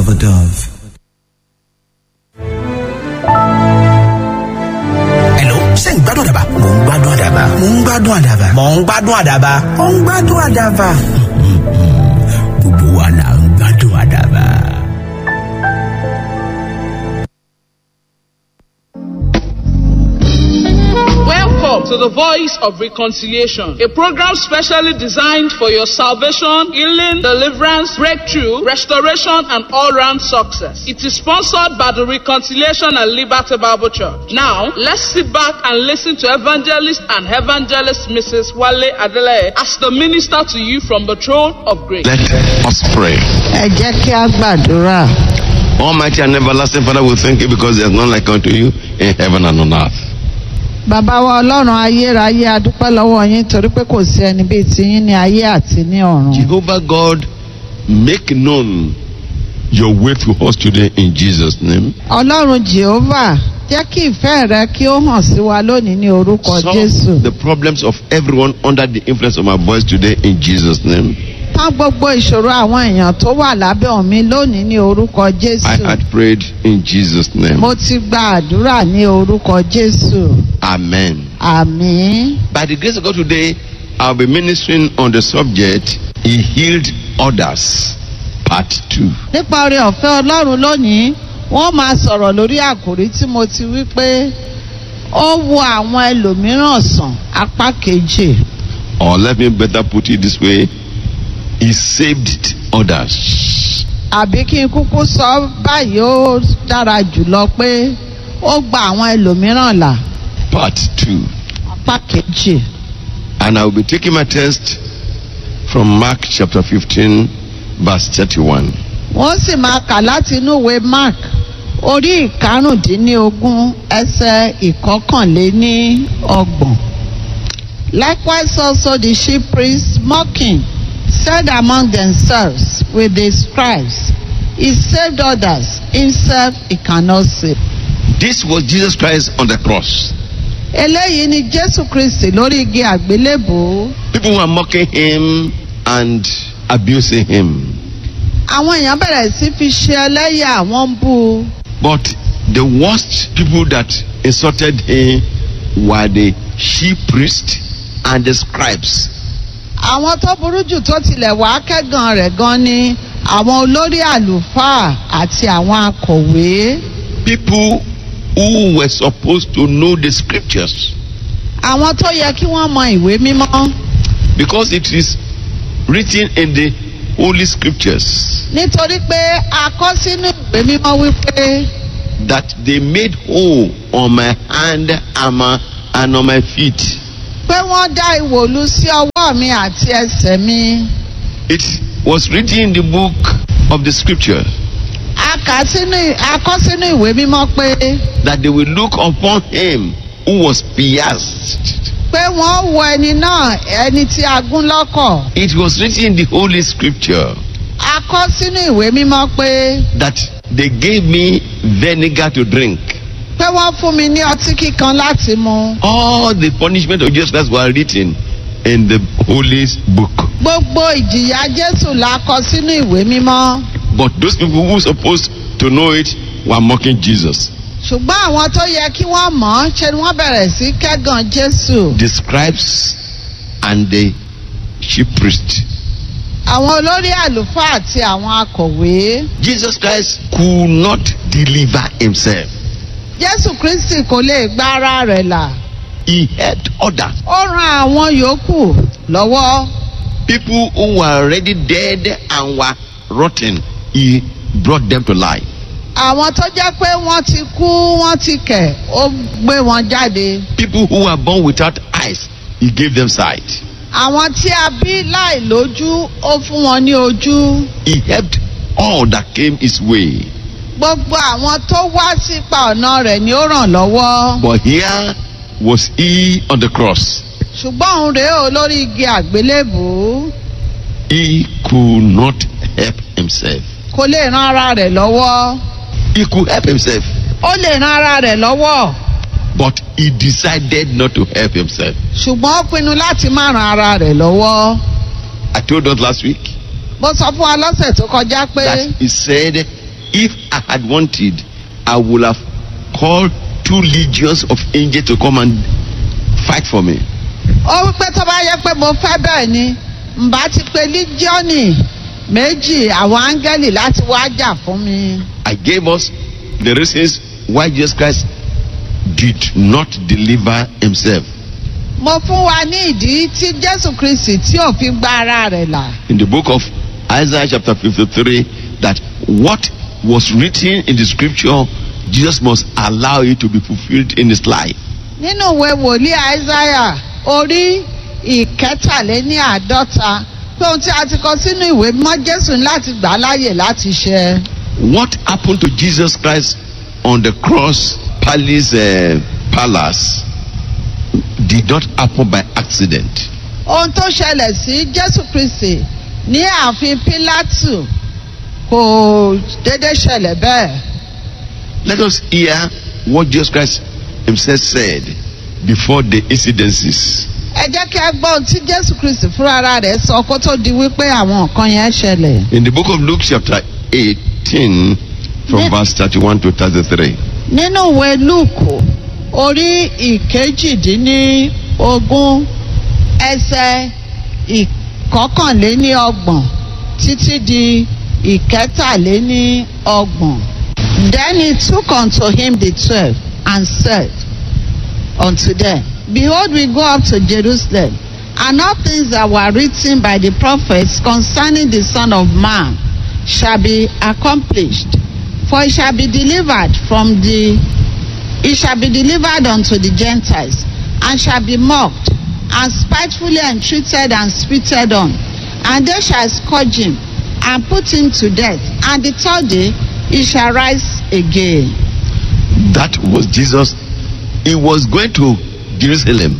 of a dove. Hello, ṣé ń gbádùn àdàbà? Mò ń gbádùn àdàbà. Mò ń gbádùn àdàbà. Mò ń gbádùn àdàbà. Mò ń gbádùn àdàbà. Gbogbo wa là ń gbádùn àdàbà. Welcome to the Voice of Reconciliation, a program specially designed for your salvation, healing, deliverance, breakthrough, restoration, and all-round success. It is sponsored by the Reconciliation and Liberty Bible Church. Now, let's sit back and listen to evangelist and evangelist Mrs. Wale Adele as the minister to you from the throne of grace. Let us pray. ẹ jẹ́ kí a gbàdúrà Almighty and everlasting Father, we thank you because there is none like unto you in heaven and on earth. bàbá wa ọlọ́run ayérayé a dúpẹ́ lọ́wọ́ yín torí pé kò sí ẹni bíi tiyín ní ayé àti ní ọ̀run. Jehovah God, make known your way to us today in Jesus' name. ọlọ́run jehovah jẹ́ kí ìfẹ́ rẹ kí ó hàn sí wa lónìí ní orúkọ jésù. Solve the problems of everyone under the influence of my voice today in Jesus' name. tán gbogbo ìṣòro àwọn èèyàn tó wà lábẹ́ omi lónìí ní orúkọ I jésù. had prayed in Jesus' name. mo ti gba àdúrà ní orúkọ jésù. Amen. àmín. By the grace of God today, I'll be ministering on the subject He healed others, part 2. nípa oore ọ̀fẹ́ ọlọ́run lónìí wọ́n máa sọ̀rọ̀ lórí àkòrí tí mo ti wí pé ó wo àwọn ẹlòmíràn sàn apá kejì Or let me better put it this way He saved others. àbí kí n kúkú sọ báyìí ó dára jùlọ pé ó gba àwọn ẹlòmíràn là Part 2. apá kejì And I will be taking my text from Mark chapter 15, verse 31. wọ́n sì máa kà láti inú ìwé mark orí ìkarùndínlógún ẹsẹ̀ ìkọkànléní ọgbọ̀n. Likewise also the chief priests mocking said among themselves with the scribes, He saved others, himself he cannot save. This was Jesus Christ on the cross. Eléyìí ni Jésù Kristì lórí igi àgbélébùú. People were mocking him and abusing him. Àwọn èèyàn bẹ̀rẹ̀ sí fi ṣe ẹlẹ́yà wọ́n ń bú u. But the worst people that insulted him were the chief priests and the scribes. Àwọn tó burú jù tó tilẹ̀ wá kẹ́gàn rẹ̀ gan ni àwọn olórí àlùfáà àti àwọn akọ̀wé. People who were supposed to know the scriptures Àwọn tó yẹ kí wọ́n mọ ìwé mímọ́. because it is written in the holy scriptures Nítorí pé a kọ́ sínú ìwé mímọ́ wípé that they made hole on my hand and, my, and on my feet. pé wọ́n dá ìwòlú sí ọwọ́ mi àti ẹsẹ̀ mi. It was written in the book of the scripture A kà sínú a kọ́ sínú ìwé mímọ́ pé that they will look upon him who was pierced. pé wọ́n wo ẹni náà ẹni tí a gún lọ́kọ̀. It was written in the holy scripture A kọ́ sínú ìwé mímọ́ pé that they gave me vinegar to drink. pé wọ́n fún mi ní ọtí kíkan láti mu. All the punishment of Jesus Christ were written in the holy book. Gbogbo ìjìyà Jésù la kọ sínú ìwé mímọ́. But those people who were supposed to know it were mocking Jesus. Ṣùgbọ́n àwọn tó yẹ kí wọ́n mọ̀ ọ́ ṣe ni wọ́n bẹ̀rẹ̀ sí kẹ́gàn Jésù. The scribes and the chief priest. Àwọn olórí àlùfáà àti àwọn akọ̀wé. Jesus Christ could not deliver himself. Jésù Kristi kò lè gba ara rẹ̀ là. He helped others. Ó ran àwọn yòókù lọ́wọ́. People who were already dead and were rotten, he brought them to life. Àwọn tó jẹ́ pé wọ́n ti kú wọ́n ti kẹ̀ ó gbé wọn jáde. People who were born without eyes, he gave them sight. Àwọn tí a bí láì lójú ó fún wọn ní ojú. He helped all that came his way. Gbogbo àwọn tó wá sípa ọ̀nà rẹ̀ ni ó ràn lọ́wọ́. But here was he on the cross. Ṣùgbọ́n òun rèé o lórí igi àgbélébùú. He could not help himself. Kò lè ran ara rẹ̀ lọ́wọ́. He could help himself, Ó lè ran ara rẹ̀ lọ́wọ́. but he decided not to help himself. Ṣùgbọ́n ó pinnu láti má ran ara rẹ̀ lọ́wọ́. I told us last week Mo sọ fún wa lọ́sẹ̀ tó kọjá pé that he said if I had wanted, I would have called two legions of angels to come and fight for me. ó wípé tó bá yẹ pé mo fẹ́ bẹ́ẹ̀ ni ǹbá ti pe lígíọ́nì méjì àwọn áńgẹ́lì láti wá jà fún mi. I gave us the reasons why Jesus Christ did not deliver himself. mo fún wa ní ìdí tí jésù kristi tí ò fi gba ara rẹ̀ là. In the book of Isaiah chapter 53, that what was written in the scripture, Jesus must allow it to be fulfilled in his life. nínú ìwé wòlíì àìsáyà orí ìkẹtàléní àádọ́ta pé ohun tí a ti kọ sínú ìwé mọ́ jésù ní láti gbà á láàyè láti ṣe. What happened to Jesus Christ on the cross palace, uh, palace did not happen by accident. ohun tó ṣẹlẹ̀ sí jésù kristi ní ààfin pílátù kò déédé ṣẹlẹ̀ bẹ́ẹ̀. Let us hear what Jesus Christ himself said before the incidences. ẹ jẹ́ kí a gbọ́ ohun tí jésù kristi fúnra rẹ̀ sọ kó tó di wípé àwọn nǹkan yẹn ṣẹlẹ̀. In the book of Luke chapter 18 from Yes. verse 31 to 33. nínú ìwé lúùkù orí ìkejìdínlógún ẹsẹ̀ ìkọkànléníọgbọ̀n títí di ìkẹtàléníọgbọ̀n. Then he took unto him the twelve and said unto them, Behold, we go up to Jerusalem, and all things that were written by the prophets concerning the Son of Man shall be accomplished. For he shall be delivered from the he shall be delivered unto the Gentiles, and shall be mocked, and spitefully entreated and spitted on. And they shall scourge him, and put him to death. And the third day he shall rise again. That was Jesus. He was going to Jerusalem.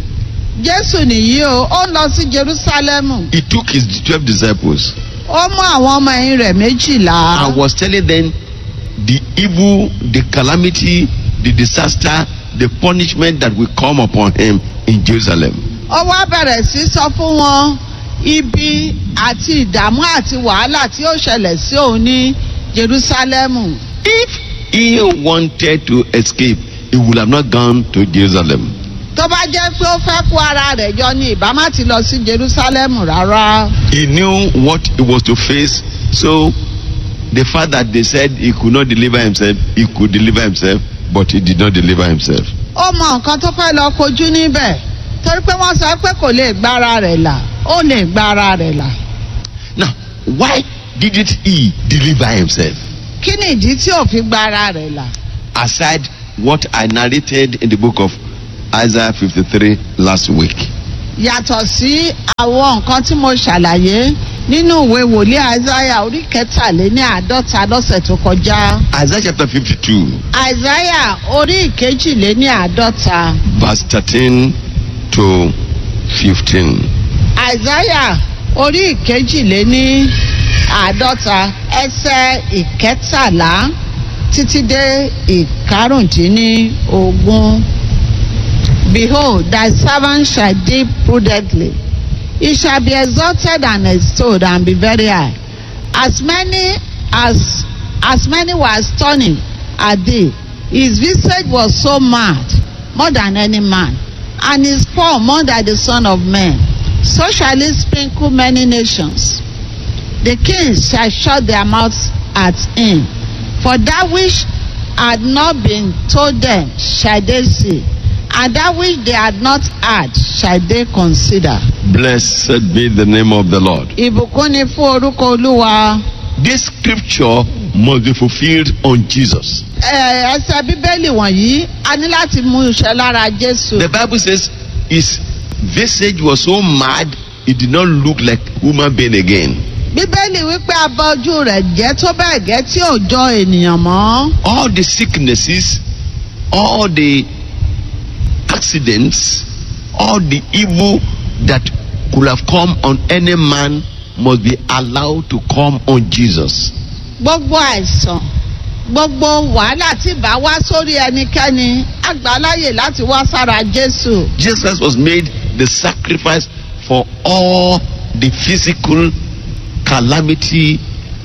Jésù nìyí o, ó ń lọ sí Jerúsálẹ́mù. He took his 12 disciples Ó mú àwọn ọmọ ẹ̀yìn rẹ̀ méjìlá. and was telling them the evil, the calamity, the disaster, the punishment that will come upon him in Jerusalem. Ó wá bẹ̀rẹ̀ sí sọ fún wọn ibi àti ìdààmú àti wàhálà tí ó ṣẹlẹ̀ sí òun ní Jerúsálẹ́mù. If he wanted to escape, he would have not gone to Jerusalem. tó bá jẹ́ pé ó fẹ́ kó ara rẹ̀ jọ ni ìbá má ti lọ sí Jerúsálẹ́mù rárá. He knew what he was to face, so the fact that they said he could not deliver himself, he could deliver himself, but he did not deliver himself. ó mọ nǹkan tó fẹ́ lọ kojú níbẹ̀ torí pé wọ́n sọ pé kò lè gba ara rẹ̀ là ó lè gba ara rẹ̀ là. Now, why didn't he deliver himself? kí ni ìdí tí ò fi gba ara rẹ̀ là? Aside what I narrated in the book of Isaiah 53 last week. yàtọ̀ sí àwọn nǹkan tí mo ṣàlàyé nínú ìwé wòlíì Àìsáyà orí kẹtàléní àádọ́ta lọ́sẹ̀ tó kọjá. Isaiah chapter 52, Àìsáyà orí ìkejìléní àádọ́ta. verse 13 to 15. Àìsáyà orí ìkejìléní àádọ́ta ẹsẹ̀ ìkẹtàlá títí dé ìkarùndínlógún. Behold, thy servant shall deal prudently. He shall be exalted and extolled and be very high. As many as as many were stunning at thee, his visage was so mad, more than any man, and his form more than the son of man. So shall he sprinkle many nations. The kings shall shut their mouths at him. For that which had not been told them shall they see, and that which they had not heard shall they consider. Blessed be the name of the Lord. Ìbùkún ni fún orúkọ Olúwa. This scripture must be fulfilled on Jesus. Ẹ, Ẹsẹ̀ Bíbélì wọ̀nyí a ní láti mú iṣẹ́ lára Jésù. The Bible says his visage was so mad, it did not look like human being again. Bíbélì wípé abọ́jú rẹ̀ jẹ́ tó bẹ́ẹ̀ gẹ́ tí ò jọ ènìyàn mọ́. All the sicknesses, all the accidents, all the evil that could have come on any man must be allowed to come on Jesus. Gbogbo àìsàn gbogbo wàhálà tí bá wá sórí ẹnikẹ́ni àgbáláyè láti wá sára Jésù. Jesus Christ was made the sacrifice for all the physical calamity that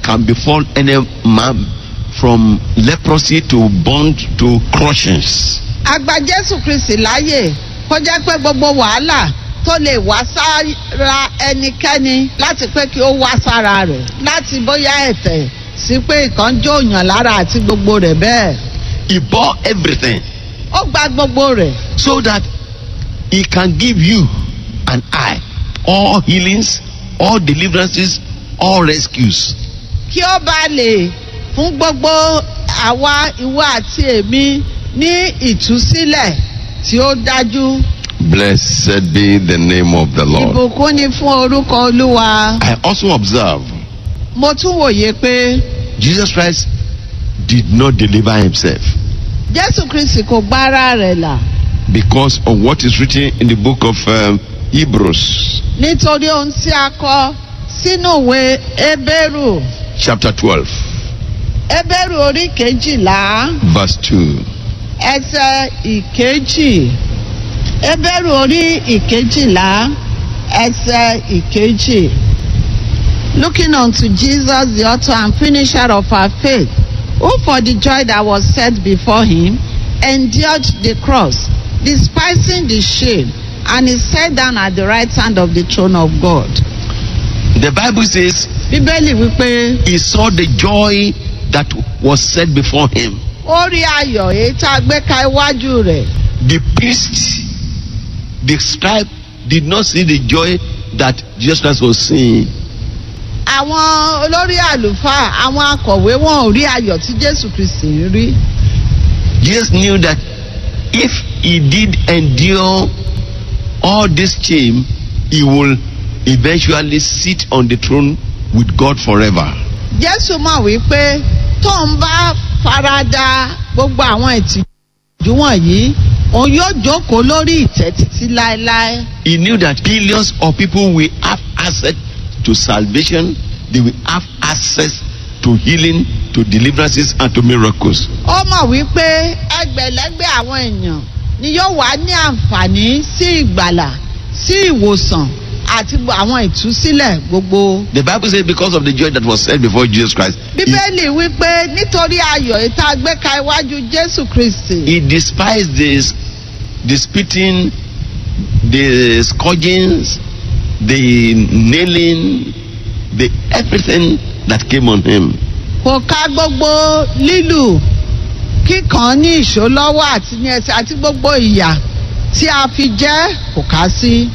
can befall any man from leprosy to bond to crushings. agba jésù kristi láàyè kó jẹ́ pé gbogbo wàhálà tó lè wá sára ẹnikẹ́ni láti pé kí ó wá sára rẹ̀ láti bóyá ẹ̀tẹ̀ sí pé ìkan jó òyàn lára àti gbogbo rẹ̀ bẹ́ẹ̀. He bore everything ó gba gbogbo rẹ̀ so that he can give you and I all healings, all deliverances, all rescues. kí ó bá lè fún gbogbo àwa ìwọ àti èmi ní ìtúsílẹ̀ tí ó dájú. Blessed be the name of the Lord. ìbùkún ni fún orúkọ olúwa. I also observe mo tún wòye pé Jesus Christ did not deliver himself jésù kristi kò gbára rẹ̀ là because of what is written in the book of um, Hebrews, nítorí ohun tí a kọ sínú ìwé ebéèrù chapter 12, ebéèrù orí kejìlá verse 2. ẹsẹ ìkejì ebéèrù orí ìkejìlá ẹsẹ ìkejì looking unto jesus the author and finisher of our faith who for the joy that was set before him endured the cross despising the shame and is set down at the right hand of the throne of god. The Bible says bíbélì wípé he saw the joy that was set before him. ó rí ayọ̀ èyí tá a gbé ka iwájú rẹ̀. The priest, the scribe, did not see the joy that Jesus Christ was seeing. àwọn olórí àlùfáà àwọn akọ̀wé wọn ò rí ayọ̀ tí jésù kristi ń rí. Jesus knew that if he did endure all this shame, he will eventually sit on the throne with God forever. jésù mọ̀ wípé tó ń bá farada gbogbo àwọn ìtìjú wọ̀nyí òun yóò jókòó lórí ìtẹ́ títí láéláé. He knew that billions of people will have access to salvation, they will have access to healing, to deliverances, and to miracles. ó mọ̀ wípé ẹgbẹ̀lẹ́gbẹ̀ àwọn èèyàn ni yóò wá ní àǹfààní sí ìgbàlà sí ìwòsàn àti àwọn ìtúsílẹ̀ gbogbo. The Bible says, because of the joy that was set before Jesus Christ, he, bíbélì wípé nítorí ayọ̀ ìta gbé ka iwájú jésù kristi. he despised this, the spitting, the scourgings, the nailing, the everything that came on him. kò ka gbogbo lílù kíkan ní ìṣó lọ́wọ́ àti ní ẹsẹ̀ àti gbogbo ìyà tí a fi jẹ́ kò ká sí.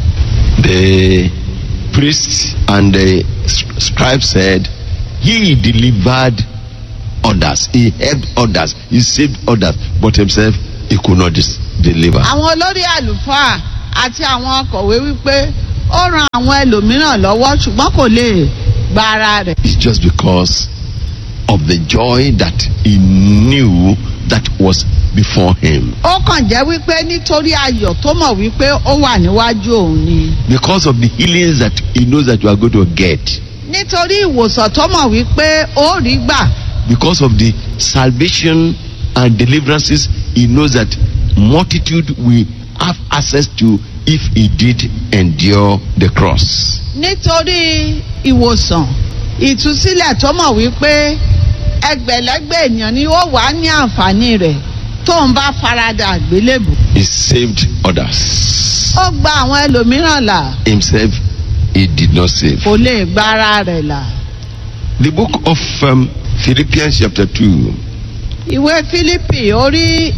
The priest and the s- scribe said, He delivered others, he helped others, he saved others, but himself he could not dis- deliver. àwọn olórí àlùfáà àti àwọn akọ̀wé wípé ó ran àwọn ẹlòmíràn lọ́wọ́ ṣùgbọ́n kò lè gba ara rẹ̀. It's just because of the joy that he knew that was before him. ó kàn jẹ́ wípé nítorí ayọ̀ tó mọ̀ wípé ó wà níwájú òun ni. Because of the healings that he knows that you are going to get. nítorí ìwòsàn tó mọ̀ wípé ó rí gbà. Because of the salvation and deliverances he knows that multitude will have access to if he did endure the cross. nítorí ìwòsàn ìtúsílẹ̀ tó mọ̀ wípé ẹgbẹ̀lẹ́gbẹ̀ ènìyàn ni ó wà ní àǹfààní rẹ̀ tó ń bá farada àgbélébù. He saved others. ó gba àwọn ẹlòmíràn là Himself, he did not save. kò lè gba ara rẹ̀ là. The book of um, Philippians, chapter 2, ìwé fílípì orí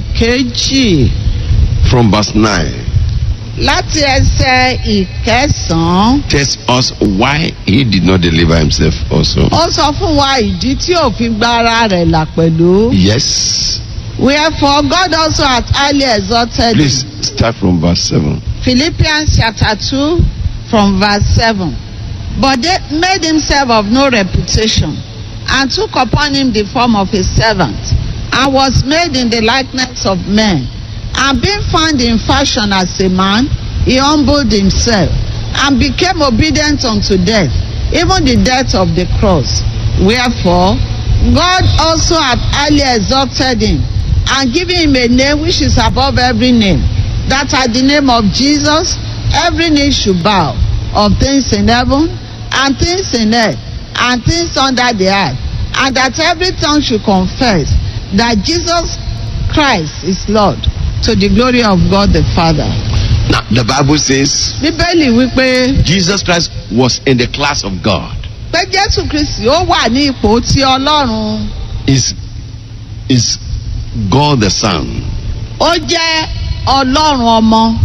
ìkejì from verse 9, láti ẹsẹ̀ ìkẹsàn-án tells us why he did not deliver himself also. ó sọ fún wa ìdí tí ò fi gba ara rẹ̀ là pẹ̀lú. Yes. wherefore God also hath highly exalted him. Please start from verse 7. Philippians chapter 2 from verse 7. But they made himself of no reputation and took upon him the form of a servant and was made in the likeness of men. And being found in fashion as a man, he humbled himself and became obedient unto death, even the death of the cross. Wherefore, God also hath highly exalted him and given him a name which is above every name, that at the name of Jesus every knee should bow, of things in heaven and things in earth and things under the earth, and that every tongue should confess that Jesus Christ is Lord to the glory of God the Father. Now, the Bible says Bíbélì wípé Jesus Christ was in the class of God. pé Jésù Kristì ó wà ní ipò tí Ọlọ́run Is is God the Son. ó jẹ́ Ọlọ́run ọmọ.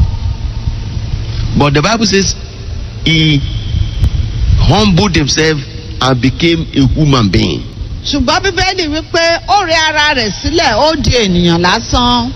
But the Bible says he humbled himself and became a human being. ṣùgbọ́n Bíbélì wípé ó rẹ ara rẹ̀ sílẹ̀ ó di ènìyàn lásán.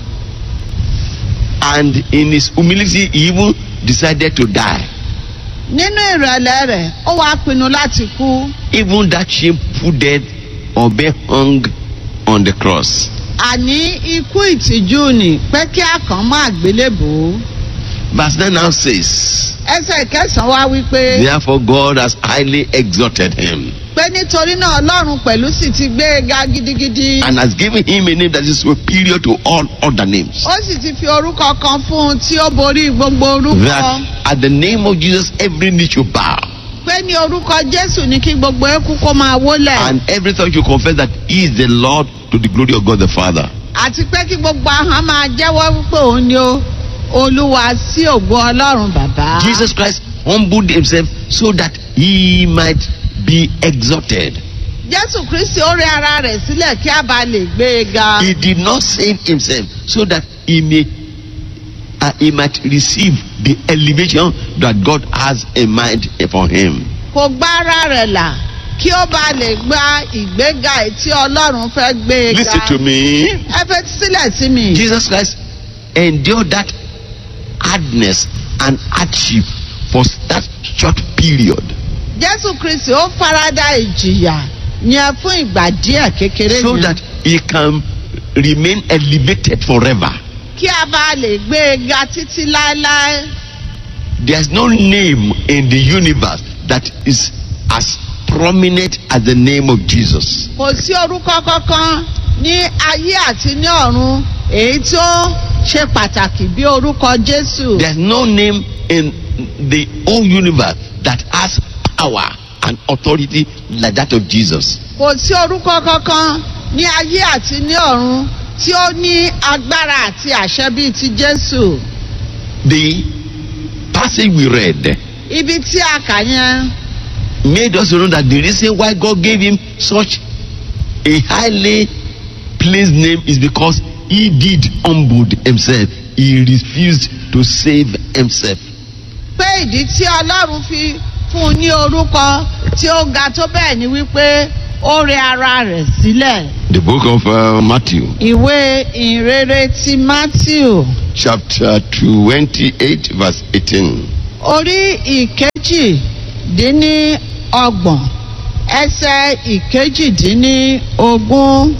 And in his humility, he even decided to die. Nínú ìrẹ̀lẹ̀ rẹ̀ ó wá pinnu láti kú. Even that shameful death or being hung on the cross. àní ikú ìtìjú ni pé kí a kàn má gbélébò. Verse 9 now says, ẹsẹ̀ kẹsàn-án wá wípé Therefore God has highly exalted him pé nítorí náà ọlọ́run pẹ̀lú sì ti gbé e ga gidigidi. and has given him a name that is superior to all other names. ó sì ti fi orúkọ kan fún un tí ó borí gbogbo orúkọ. That at the name of Jesus, every knee should bow pé ní orúkọ jésù ní kí gbogbo eku kó máa wólẹ̀. and every tongue should confess that he is the Lord to the glory of God the Father. àti pé kí gbogbo ahọ́n máa jẹ́wọ́ wípé òun ni ó olúwa sí ògo ọlọ́run bàbá. Jesus Christ humbled himself so that he might be exalted. jésù kristi ó rẹ ara rẹ̀ sílẹ̀ kí a bá lè gbé e ga. He did not save himself so that he may uh, he might receive the elevation that God has in mind for him. kò gbá ara rẹ̀ là kí ó bá lè gba ìgbéga èyí tí ọlọ́run fẹ́ gbé e ga. Listen to me. ẹ fẹ́ sílẹ̀ sí mi. Jesus Christ endured that hardness and hardship for that short period jésù kristi ó farada ìjìyà yẹn fún ìgbà díẹ̀ kékeré so yẹn that he can remain elevated forever. kí a bá lè gbé e ga títí láéláé. There's no name in the universe that is as prominent as the name of Jesus. kò sí orúkọ kankan ní ayé àti ní ọ̀run èyí tó ṣe pàtàkì bí orúkọ jésù. There's no name in the whole universe that has power and authority like that of Jesus. kò sí orúkọ kankan ní ayé àti ní ọ̀run tí ó ní agbára àti àṣẹ bíi ti jésù. The passage we read ibi tí a kà yẹn made us know that the reason why God gave him such a highly placed name is because he did humble himself. He refused to save himself. pé ìdí tí ọlọ́run fi fún un ní orúkọ tí ó ga tó bẹ́ẹ̀ ni wípé ó rẹ ara rẹ̀ sílẹ̀. The book of uh, Matthew, ìwé ìrere ti matthew chapter 28, verse 18. orí ìkejì dín ní ọgbọ̀n ẹsẹ̀ ìkejì dín ní ogún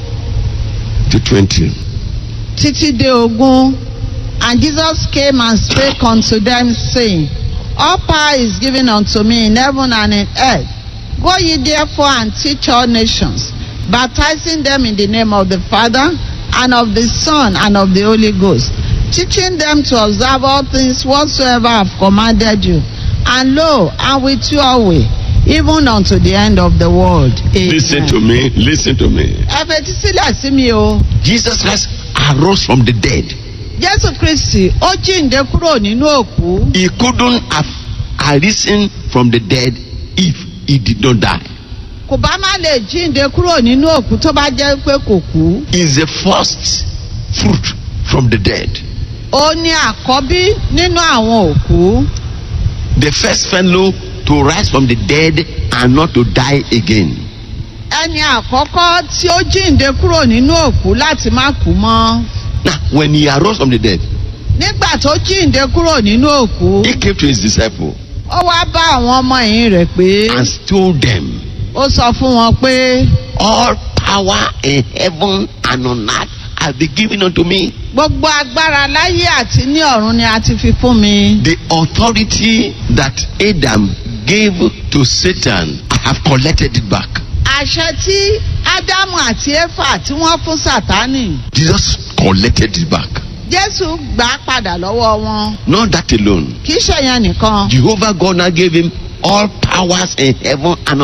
to 20. títí dé ogún and jesus came and spake unto them saying all power is given unto me in heaven and in earth go ye therefore and teach all nations baptizing them in the name of the father and of the son and of the holy ghost teaching them to observe all things whatsoever i have commanded you and lo i'm with you always even unto the end of the world amen. Listen to me, listen to me. ẹ fetí sílẹ̀ sí mi o. Jesus Christ arose from the dead. jésù kristi ó jíǹde kúrò nínú òkú He couldn't have arisen from the dead if he did not die. kò bá má lè jíǹde kúrò nínú òkú tó bá jẹ́ pé kò kú He's the first fruit from the dead. ó ní àkọ́bí nínú àwọn òkú The first fellow to rise from the dead and not to die again. ẹni àkọ́kọ́ tí ó jíǹde kúrò nínú òkú láti má kú mọ́ Now, when he arose from the dead, nígbà tó jíǹde kúrò nínú òkú he came to his disciples ó wá bá àwọn ọmọ ẹ̀yìn rẹ̀ pé and told them, ó sọ fún wọn pé All power in heaven and on earth has been given unto me. gbogbo agbára láyé àti ní ọ̀run ni a ti fi fún mi. The authority that Adam gave to Satan, I have collected it back. àṣẹ tí ádámù àti éfà tí wọ́n fún sátánì Jesus collected it back. jésù gbà á padà lọ́wọ́ wọn Not that alone. kì í ṣèyàn nìkan Jehovah God now gave him all powers in heaven and on earth.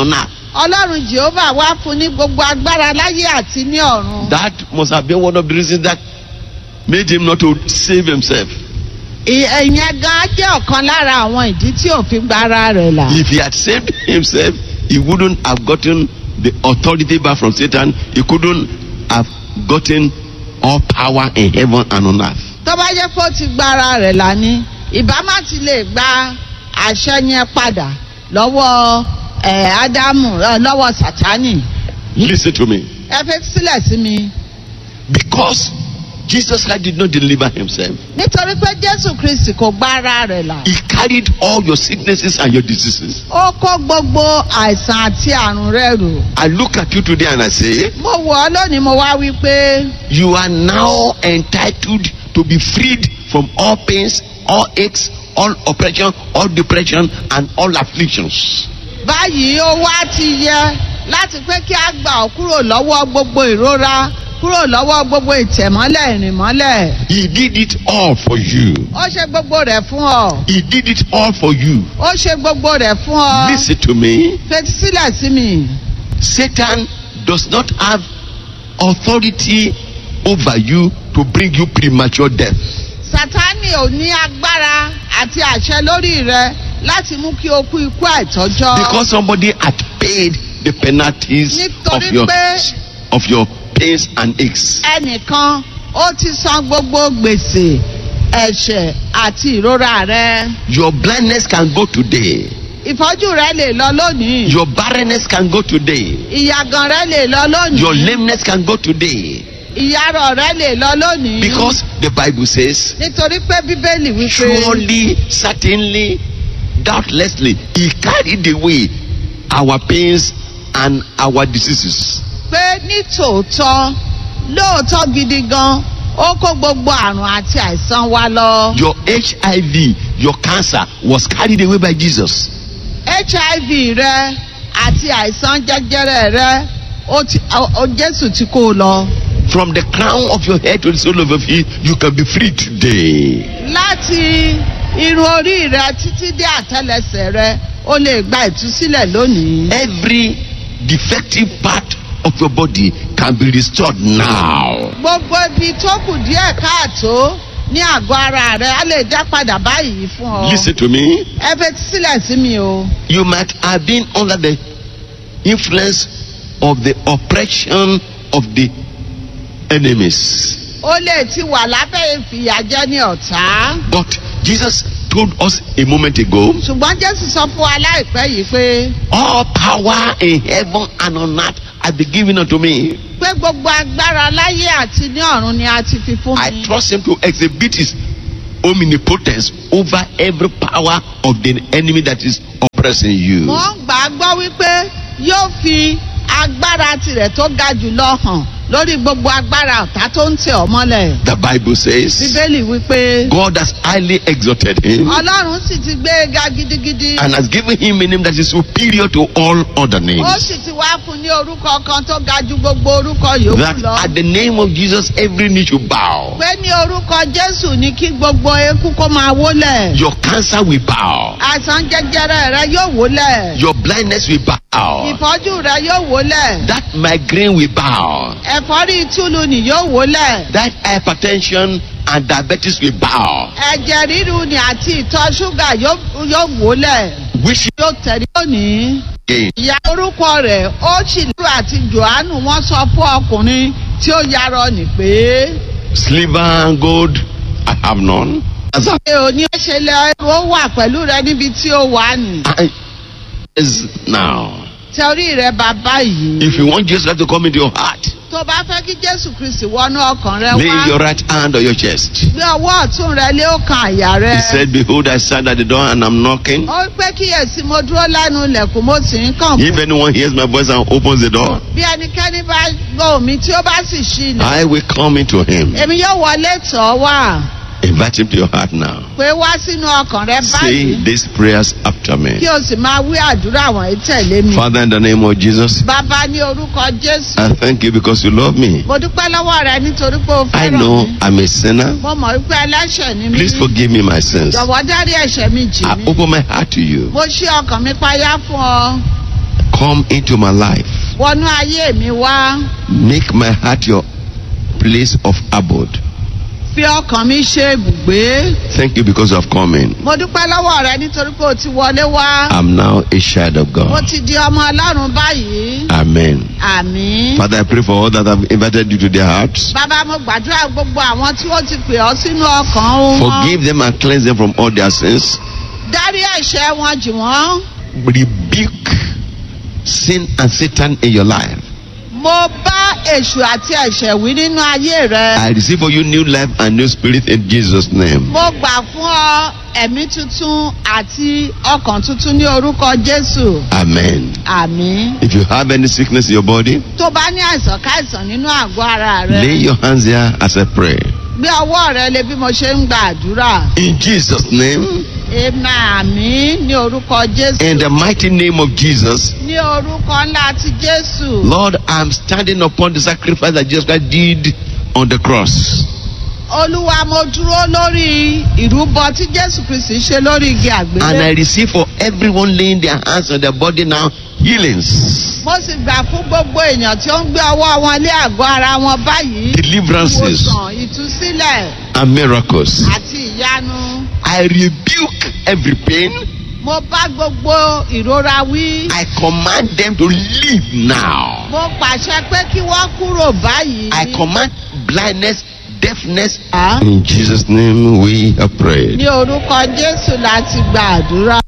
ọlọ́run jehovah wá fún ní gbogbo agbára láyé àti ní ọ̀run. That must have been one of the reasons that made him not to save himself. Ì- ìyẹn gan jẹ́ ọ̀kan lára àwọn ìdí tí ò fi gba ara rẹ̀ là. If he had saved himself, he wouldn't have gotten the authority back from Satan. He couldn't have gotten all power in heaven and on earth. tó bá jẹ́ pé ó ti gba ara rẹ̀ là ní ìbá má ti lè gba àṣẹ yẹn padà lọ́wọ́ ẹ̀ ádámù ẹ̀, lọ́wọ́ sátánì. Listen to me. ẹ fẹ́ sílẹ̀ sí mi. Because Jesus Christ did not deliver himself, nítorí pé jésù kristi kò gba ara rẹ̀ là. he carried all your sicknesses and your diseases. ó kó gbogbo àìsàn àti àrùn rẹ̀ rò. I look at you today and I say, mo wọ̀ ọ́ lónìí mo wá wí pé You are now entitled to be freed from all pains, all aches, all oppression, all depression, and all afflictions. báyìí ó wá ti yẹ láti pé kí a gbà ọ́ kúrò lọ́wọ́ gbogbo ìrora kúrò lọ́wọ́ gbogbo ìtẹ̀mọ́lẹ̀ ìrìnmọ́lẹ̀. He did it all for you. ó ṣe gbogbo rẹ̀ fún ọ. He did it all for you. ó ṣe gbogbo rẹ̀ fún ọ. Listen to me. fetí sílẹ̀ sí mi. Satan does not have authority over you to bring you premature death. sátánì ò ní agbára àti àṣẹ lórí rẹ láti mú kí o kú ikú àìtọ́jọ́. Because somebody had paid the penalties of Nítorí your pé- of your pains and aches. ẹnìkan ó ti san gbogbo gbèsè ẹ̀ṣẹ̀ àti ìrora rẹ. Your blindness can go today. ìfọ́jú rẹ lè lọ lónìí. Your barrenness can go today. ìyàgàn rẹ lè lọ lónìí. Your lameness can go today. ìyarọ̀ rẹ lè lọ lónìí. Because the Bible says, nítorí pé bíbélì wípé surely, certainly, doubtlessly, He carried away our pains and our diseases. pé ní tòótọ́ lóòótọ́ gidi gan ó kó gbogbo àrùn àti àìsàn wa lọ. Your HIV, your cancer was carried away by Jesus. hiv rẹ àti àìsàn jẹjẹrẹ rẹ ó ti ó- ó- jésù ti kó o lọ. From the crown of your head to the sole of your feet, you can be free today. láti irun orí rẹ títí dé àtẹlẹsẹ rẹ ó lè gba ìtúsílẹ̀ lónìí. Every defective part of your body can be restored now. gbogbo ibi tó kù díẹ̀ káàtó ní àgọ́ ara rẹ á lè dá padà báyìí fún ọ. Listen to me. ẹ fetí sílẹ̀ sí mi o. You might have been under the influence of the oppression of the enemies. ó lè ti wà lábẹ́ ìfìyàjẹ́ ní ọ̀tá. But Jesus told us a moment ago ṣùgbọ́n jésù sọ fún wa láìpẹ́ yìí pé all power in heaven and on earth has been given unto me. pé gbogbo agbára láyé àti ní ọ̀run ni a ti fi fún I mi. trust him to exhibit his omnipotence over every power of the enemy that is oppressing you. mo ń gbà á gbọ́ wípé yóò fi agbára tirẹ̀ tó ga jùlọ hàn lórí gbogbo agbára ọ̀tá tó ń tẹ̀ ọ́ mọ́lẹ̀. The Bible says bíbélì wípé God has highly exalted him ọlọ́run sì ti gbé e ga gidigidi. and has given him a name that is superior to all other ó names. sì ti wá fún ní orúkọ kan tó ga ju gbogbo orúkọ yòókù That lọ. at the name of Jesus every knee should bow. pé ní orúkọ jésù ní kí gbogbo eku kó máa wólẹ̀. Your cancer will bow. àìsàn jẹjẹrẹ rẹ yóò wólẹ̀. Your blindness will bow. ìfọ́jú rẹ yóò wólẹ̀. That migraine will bow. ẹ̀fọ́rí túlù ni yóò wólẹ̀. That hypertension and diabetes will bow. ẹ̀jẹ̀ ríru ni àti ìtọ̀ ṣúgà yóò yóò wólẹ̀. Wishing yóò tẹ̀lé lónìí. again. ìyá orúkọ rẹ̀ ó sì lérò àti johannu wọ́n sọ fún ọkùnrin tí ó yarọ nì pé. Silver and gold, I have none. As I ṣé o ní ṣe lẹ ó wà pẹ̀lú rẹ níbi tí ó wà ní. I is now. torí rẹ bàbá yìí. If you want Jesus to come into your heart, tó bá fẹ́ kí jésù kristi wọnú ọkàn rẹ lay your wá. right hand on your chest. gbé ọwọ́ ọ̀tún rẹ lé ọkàn àyà rẹ. He said, Behold, I stand at the door and I'm knocking. ó pé kíyèsí mo dúró lẹ́nu ilẹ̀kùn mo sì ń kàn If anyone hears my voice and opens the door, bí ẹnikẹ́ni bá gbọ́ mi tí ó bá sì ṣí ilẹ̀. I will come into him. èmi yóò wọlé tọ̀ ọ́ wá Invite him to your heart now. pé wá sínú ọkàn rẹ Say báyìí these prayers after me. kí o sì máa wí àdúrà wọ̀nyí tẹ̀lé mi. Father, in the name of Jesus, bàbá ní orúkọ jésù. I thank you because you love me. mo dúpẹ́ lọ́wọ́ rẹ nítorí pé o I fẹ́ràn know mi. I'm a sinner. mo mọ̀ wípé ẹlẹ́ṣẹ̀ ni mí. Please forgive me my sins. jọ̀wọ́ dárí ẹ̀ṣẹ̀ mi jì I mí. open my heart to you. mo ṣí ọkàn mi payá fún ọ. come into my life. wọnú ayé mi wá Make my heart your place of abode. fi ọkàn mi ṣe ibùgbé. Thank you because of coming. mo dúpẹ́ lọ́wọ́ rẹ nítorí pé o ti wọlé wá. I'm now a child of mo God. ti di ọmọ ọlọ́run báyìí. Amen. àmín. Father, I pray for all that have invited you to their hearts. bàbá mo gbàdúrà gbogbo àwọn tí wọ́n ti pè ọ́ sínú ọkàn wọn. Forgive them and cleanse them from all their sins. dárí ẹ̀ṣẹ̀ wọn jì wọ́n. Rebuke sin and Satan in your life. mo bá èṣù àti ẹ̀ṣẹ̀ wí nínú ayé rẹ. I receive for you new life and new spirit in Jesus' name. mo gbà fún ọ ẹ̀mí tuntun àti ọkàn tuntun ní orúkọ jésù. Amen. àmín. If you have any sickness in your body, tó bá ní àìsàn káìsàn nínú àgọ́ ara lay rẹ. your hands here as I pray. gbé ọwọ́ rẹ lé bí mo ṣe ń gba àdúrà. In Jesus' name, èmi àmín ní orúkọ jésù. in the mighty name of Jesus, ní orúkọ ńlá ti jésù. Lord, I'm standing upon the sacrifice that Jesus Christ did on the cross. olúwa mo dúró lórí ìrúbọ tí jésù kristi ṣe lórí igi And I àgbélé. receive for everyone laying their hands on their body now healings, mo sì gbà fún gbogbo èèyàn tí ó ń gbé ọwọ́ wọn lé àgọ́ ara wọn báyìí. deliverances, ìwòsàn ìtúsílẹ̀ and miracles. àti ìyanu. I rebuke every pain. mo bá gbogbo ìrora wí. I command them to leave now. mo pàṣẹ pé kí wọ́n kúrò báyìí. I command blindness, deafness. Ah. In Jesus' name we have prayed. ní orúkọ jésù láti gba àdúrà.